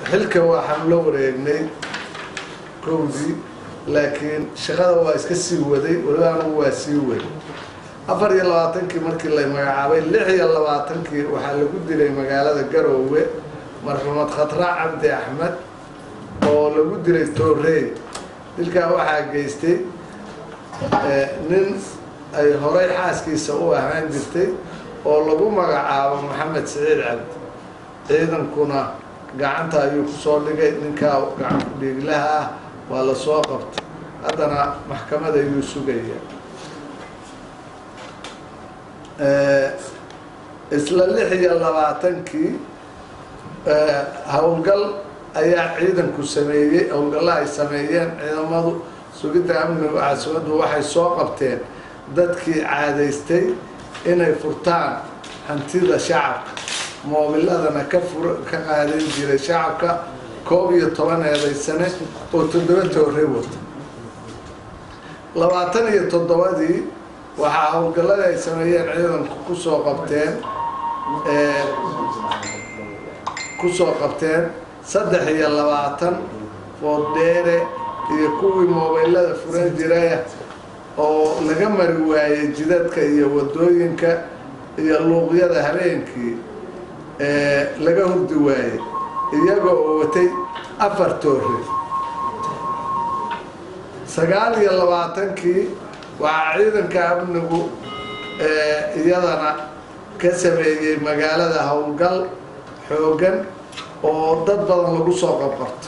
xilka waxaan la wareegnay kowdii laakiin shaqada waa iska sii waday weliba anagu waa sii waday afar iyo labaatankii markii la magacaabay lix iyo labaatankii waxaa lagu dilay magaalada garoowe marxuumad khatra cabdi axmed oo lagu dilay toorey dilkaa waxaa geystay nin ay horay xaaskiisa u ahaan jirtay oo lagu magacaabo maxamed siciid cabdi ciidankuna gacanta ayuu kusoo dhigay ninkaa gacan ku dhiiglaha ah waa la soo qabtay haddana maxkamad ayuu sugaya isla lix iyo labaatankii howlgal ayaa ciidanku sameeyey howlgalla ay sameeyeen ciidamadu sugidda amniga caasimadu waxay soo qabteen dadkii caadaystay inay furtaan hantida shacabka moobiladana ka fur ka qaadan jiray shacabka koob iyo toban eedaysane oo toddoba toore wata labaatan iyo toddobadii waxaa howlgalladii ay sameeyeen ciidanku kusoo qabteen kusoo qabteen saddex iyo labaatan fooddheere iyo kuwii moobeylada furan jiraya oo laga mari waayey jidadka iyo wadooyinka iyo luuqyada habeenkii laga hurdi waayey iyagoo oo watay afar toore sagaal iyo labaatankii waxaa ciidanka amnigu iyadana ka sameeyey magaalada howlgal xoogan oo dad badan lagu soo qabqabto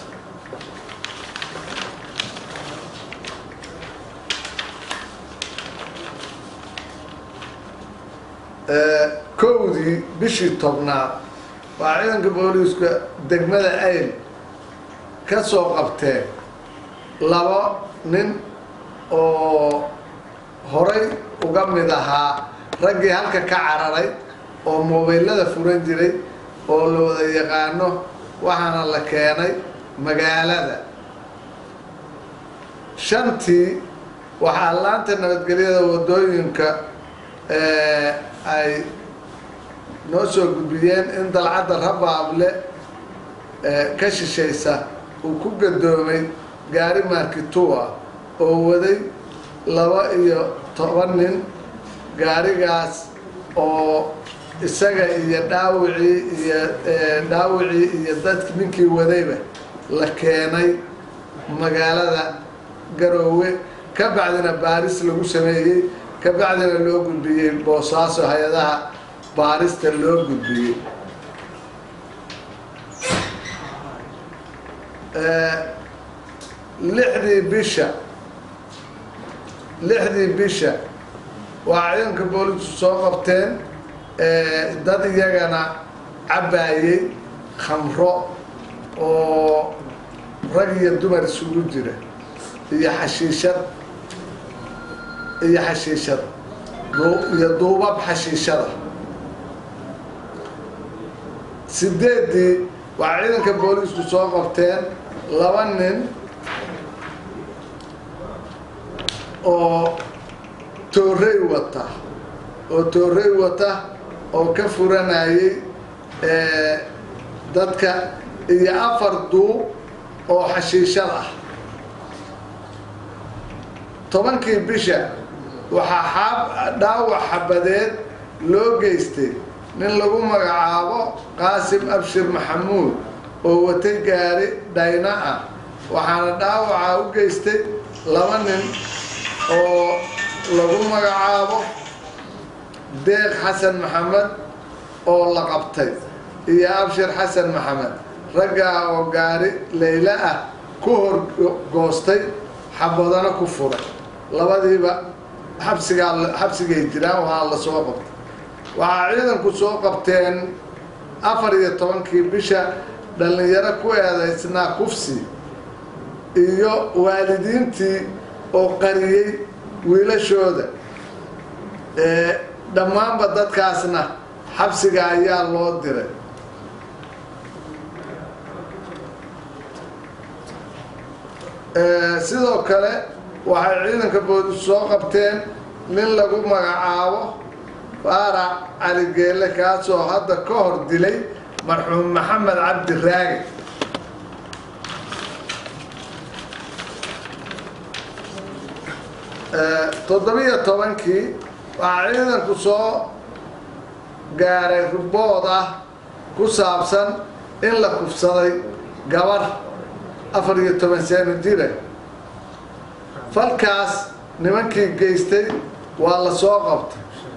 kowdii bishii tobnaad waa ciidanka booliiska degmada ayl ka soo qabteen laba nin oo horay uga mid ahaa raggii halka ka cararay oo moobeylada furan jiray oo la wada yaqaano waxaana la keenay magaalada shantii waxaa laanta nabadgelyada wadooyinka ay noo soo gudbiyeen in dalcadda rabaable ka shishaysa uu ku gadoomay gaari markitua oo waday laba iyo toban nin gaarigaas oo isaga iyo dhaawicii iyo dhaawicii iyo dadki ninkii wadayba la keenay magaalada garoowe ka bacdina baaris lagu sameeyey ka bacdina loo gudbiyey boosaaso hay-adaha baarista loo gudbiyey lixdii bisha lixdii bisha waa ciidanka booliisku soo qabteen dad iyagana cabbaayey khamro oo rag iyo dumar isugu jira iyo xashiishad iyo xashiishad iyo duubab xashiishada sideeddii waxaa ciidanka booliisku soo qabteen laba nin oo toorey wata oo toorey wata oo ka furanayay dadka iyo afar duub oo xashiishad ah tobankii bisha waxaa xaab dhaawac xabadeed loo geystay nin lagu magacaabo qaasim abshir maxamuud oo watay gaari dhayna ah waxaana dhaawacaa u geystay laba nin oo lagu magacaabo deeq xasan maxamed oo la qabtay iyo abshir xasan maxamed raggaa oo gaari layla ah ku hor goostay xabadana ku furay labadiiba xabsigaa xabsigay jiraan waxaa la soo qabtay waxaa ciidanku soo qabteen afar iyo tobankii bisha dhallinyaro ku eedaysnaa kufsi iyo waalidiintii oo qariyey wiilashooda dhammaanba dadkaasna xabsiga ayaa loo diray sidoo kale waxay ciidanka booliis soo qabteen nin lagu magacaabo faarac cali geelle kaasoo hadda ka hor dilay marxuum maxamed cabdi raagi toddobiyo tobankii waxaa ciidanku soo gaaray rubood ah ku saabsan in la kufsaday gabar afar iyo toban sano jira falkaas nimankii geystay waa la soo qabtay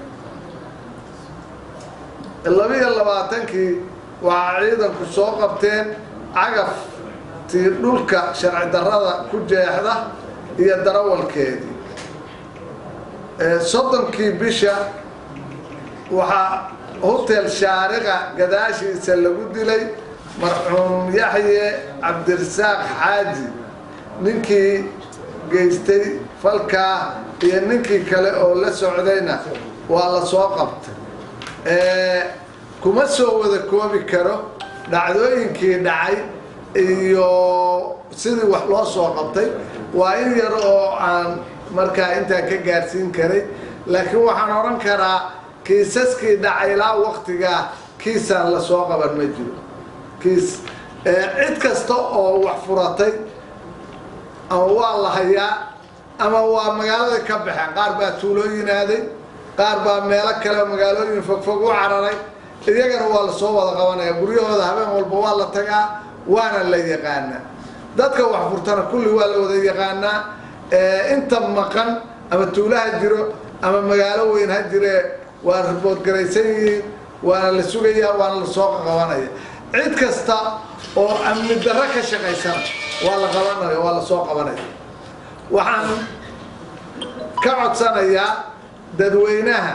labiyo labaatankii waxaa ciidanku soo qabteen cagaftii dhulka sharci darrada ku jeexda iyo darawalkeedii soddonkii bisha waxaa hotel shaariqa gadaashiisa lagu dilay marxuum yaxye cabdirasaaq xaaji ninkii geystay falkaa iyo ninkii kale oo la socdayna waa la soo qabtay kuma soo wada koobi karo dhacdooyinkii dhacay iyo sidii wax loo soo qabtay waa in yar oo aan markaa intaa ka gaarsiin karay laakiin waxaan odhan karaa kiisaskii dhacay ilaa waktigaa kiisaan la soo qaban ma jiro kiis cid kasta oo wax furatay ama waa la hayaa ama waa magaalada ka baxeen qaar baa tuulooyin aaday qaar baa meelo kale magaalooyin fogfog u cararay iyagana waa lasoo wada qabanaya guryahooda habeen walba waa la tagaa waana la yaqaanaa dadka wax furtana kulli waa la wada yaqaanaa inta maqan ama tuulaha jiro ama magaalo weyn ha jiree waa riboodgaraysan yihiin waana la sugayaa waana lasoo qabanaya cid kasta oo amni darro ka shaqaysana waa la qabanaya waa lasoo qabanaya waxaan ka codsanayaa dadweynaha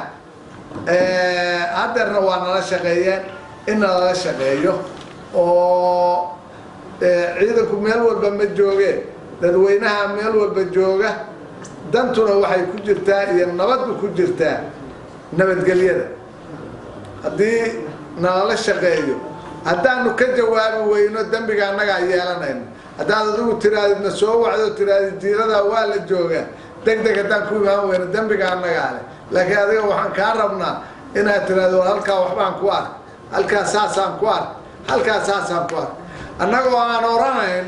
haddeerna waa nala shaqeeyeen in nalala shaqeeyo oo ciidanku meel walba ma joogeen dadweynaha meel walba jooga dantuna waxay ku jirtaa iyo nabaddu ku jirtaa nabadgelyada haddii nalala shaqeeyo haddaanu ka jawaabi weyno dembiga annagaa yeelanayno haddaad adigu tiraadidna soo wacdo tiraadid diiradaa waa la joogaa deg deg haddaan ku imaan weyno dembiga annagaa leh laakiin adiga waxaan kaa rabnaa inaad tiraado halkaa waxbaan ku ark halkaa saasaan ku ark halkaa saasaan ku ark annagoo aan oranayn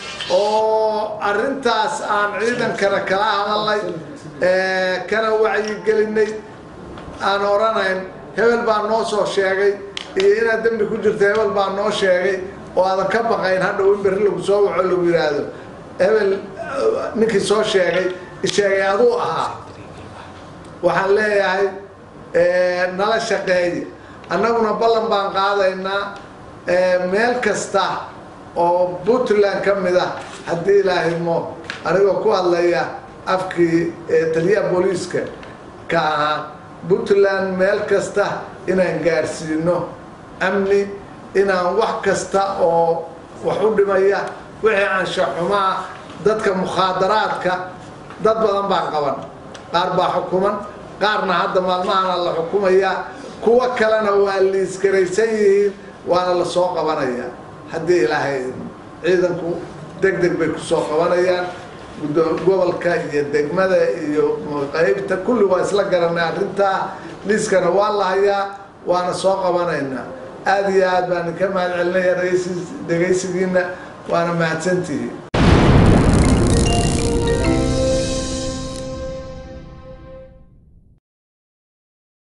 oo arrintaas aan ciidankana kala hadalnay kana wacyigelinay aan oranayn hebel baa noo soo sheegay iyo inaad dembi ku jirto hebel baa noo sheegay oo aadan ka baqayn hadhow in berri lagu soo waco lagu yidhaahdo hebel ninkii soo sheegay sheegay aduu ahaa waxaan leeyahay nala shaqeeya annaguna ballan baan qaadaynaa meel kasta oo puntland ka mid ah haddii ilaahimo anigoo ku hadlaya afkii taliyaha booliiska ka ahaa puntland meel kasta inaan gaarsiino amni inaan wax kasta oo wax u dhimaya wixii anshaxumaa dadka mukhaadaraadka dad badan baa qaban qaar baa xukuman qaarna hadda maalmahana la xukumayaa kuwo kalena waa liisgaraysan yihiin waana la soo qabanayaa haddii ilaahay ciidanku deg deg bay kusoo qabanayaan gobolka iyo degmada iyo qaybta kulli waa isla garanay arrintaa liiskana waa la hayaa waana soo qabanaynaa aada iyo aad baan ka mahad celinaya dhegaysigiina waana mahadsantihiin